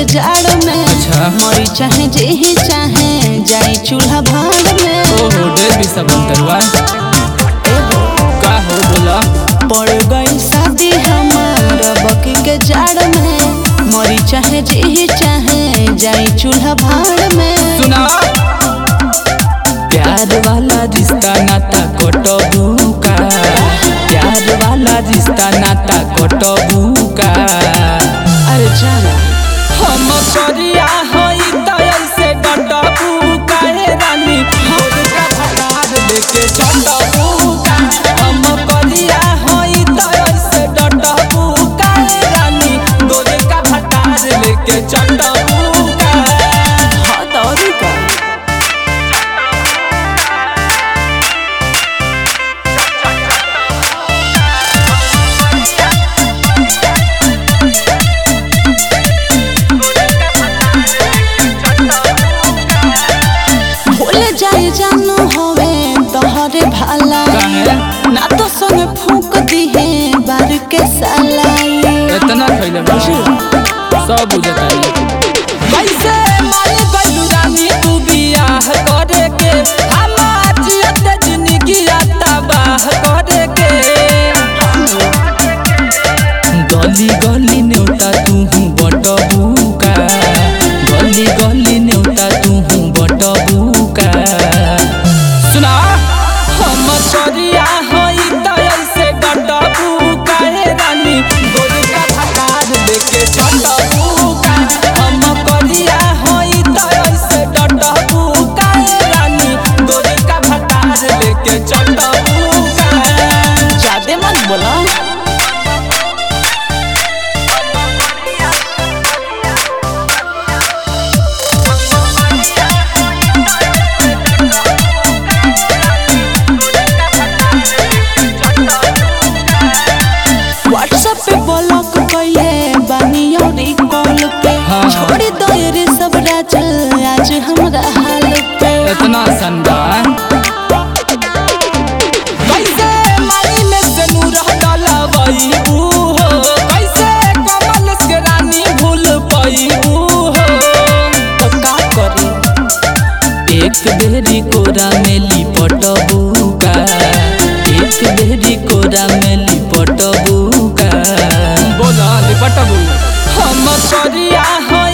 के जाड़ में अच्छा। मरी चाहे जे ही चाहे जाई चूल्हा भाड़ में ओहो ढेर भी सब अंतरवा एहो, का हो बोला पड़ गई शादी हमार बकी के जाड़ में मरी चाहे जे ही चाहे जाई चूल्हा भाड़ में सुना प्यार वाला रिश्ता नाता कटबू का प्यार वाला रिश्ता नाता कटबू का अरे जाना हम करिया हई दयल से डटबू काहे रानी होद का भटार लेके चटबू का हम करिया हई दयल से डटबू काहे रानी होद का भटार लेके चटबू का हाँ दौड़ी का भूल जाए जानू होवे तोहरे भाला काहे? ना तो संग फूक दिहे बार के सालाई इतना खैले बाबू सब बुझताई कैसे मान गइलू रानी तू बियाह करे के हमार जियत जिंदगी तबाह करे के गली गली नेउता तू बटबू का गली गली नेउता तू बटबू का सुना हम करिया हई दयल से डटबू काहे रानी गोल का भटार लेके चटबू का हम करिया हई दयल से डटबू काहे रानी गोल का भटार लेके चटबू का ज्यादा मत बोला व्हाट्सएप पे ब्लॉक कइले बानी औरी कॉल पे हाँ। छोड़ी दो रे सब राज आज हमरा हाल पे इतना संदा कैसे माई में से नूर डलवईबू हो कैसे कमल के रानी भूल पईबू हो तो का करी एक बेरी कोरा में लिपटबू का एक बेरी कोरा में लिपटबू का बोला लिपटबू हम करिया हई